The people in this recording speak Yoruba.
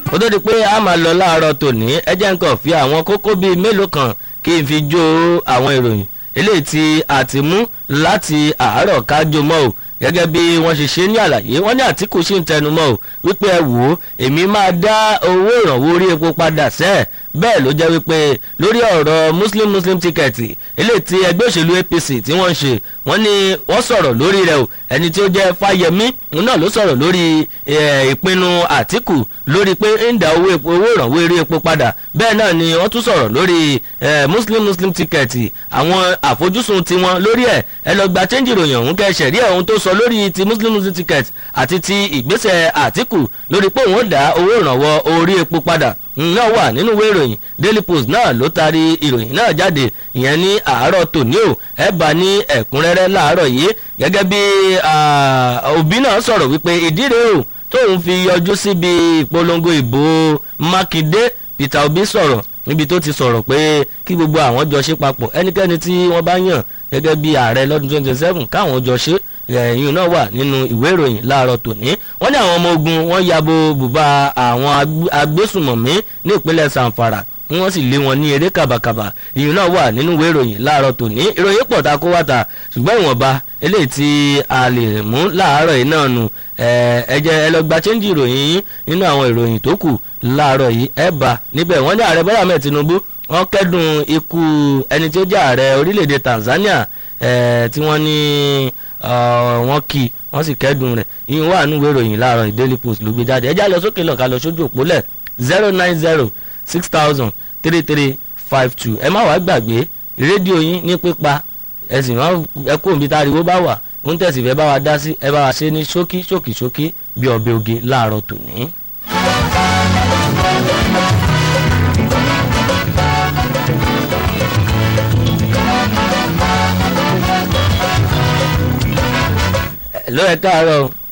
ó tó di pé a máa lọ láàárọ̀ tòní ẹ jẹ́ nǹkan fi àwọn kókó bíi mélòó kan kí n fi jó àwọn ìròyìn eléyìí tí a ti mú láti àárọ̀ kájọ mọ́ o gẹ́gẹ́ bí wọ́n ṣe ṣe ní àlàyé wọ́n ní àtìkù sì ń tẹnumọ́ o wípé ẹ wò ó èmi máa dá owó ìrànwọ́ orí epo padà sẹ́ẹ̀ bẹ́ẹ̀ ló jẹ́ wípé lórí ọ̀rọ̀ muslim muslim ticket eléyìí tí ẹgbẹ́ òṣèlú apc tí wọ́n ń ṣe wọ́n ní wọ́n sọ̀rọ̀ lórí rẹ̀ o ẹni tí ó jẹ́ fáyemí òun náà ló sọ̀rọ̀ lórí ìpinnu àtìkù lórí pé ń dá owó ìrànwọ́ eré epo padà bẹ́ẹ̀ náà ni wọ́n tún sọ̀rọ̀ lórí muslim muslim ticket àwọn àfojúsùn tiwọn lórí ẹ̀ ẹ lọ gba change ìròyìn ọ̀hún kẹ́ ṣẹ̀rí ẹ̀ ohun tó sọ lórí ti muslim muslim ticket àti ti ìgbésẹ̀ àtìkù lórí pé òun ó dá owó ìrànwọ́ orí epo padà náà wà nínú ìwé ìròyìn daily post náà ló taari ìròyìn náà jáde ìyẹn ní àárọ̀ tòní o ẹ bá ní ẹ̀kúnrẹ́rẹ́ láàárọ̀ yìí gẹ́gẹ́ bí òbí náà sọ̀rọ̀ wípé ìdí rèé o tóun fi yọjú síbi ìpolongo ìbò mákindé peter obi sọ̀rọ̀ níbi tó ti sọ̀rọ̀ pé kí gbogbo àwọn jọ ṣe papọ̀ ẹnikẹ́ni tí wọ́n bá yàn gẹ́gẹ́ bí ààrẹ lọ́dún twenty seven káwọn jọ ṣe ẹ̀yìn náà wà nínú ìwé ìròyìn láàárọ̀ tòní wọ́n ní àwọn ọmọ ogun wọ́n yabo bùbá àwọn agbésùmọ̀mí ní ìpínlẹ̀ sanfara wọ́n sì lé wọn ní eré kàbàkàbà ìyún náà wà nínú ìwé ìròyìn láàárọ̀ tòní ìròyìn pọ̀ ta kó wá ta ṣùgbọ́n ìwọ̀nba eléyìí tí a lè mú láàárọ̀ yìí náà nù ẹ jẹ́ ẹ lọ gba chẹ́ńjì ìròyìn yín nínú àwọn ìròyìn tó kù láàárọ̀ yìí ẹ bá níbẹ̀ wọ́n ní ààrẹ bọ́lá mẹ́ẹ̀ tinubu wọ́n kẹ́dùn ikú ẹni tí ó jẹ́ ààrẹ orílẹ̀-èdè tanzania tí wọ́n ní wọ́n kì í wọ́n sì kẹ́dùn rẹ̀ ìyún wà nínú ìwé ìròyìn láàárọ̀ daily post ló gbé jáde ẹ já lọ sókè lọ́ka lọ sójú òpólẹ̀ zero nine zero six thousand three three five two ẹ má wàá gbàgbé rédíò yín ní pípa ẹ sì máa ẹ kó òbí táriwo bá wà ń tẹ̀sí fẹ́ bá wa dá sí ẹ bá wa ṣe ní ṣókí ṣókí ṣókí bí ọbẹ̀ oge láàárọ̀ tòní. ló ẹ káàárọ̀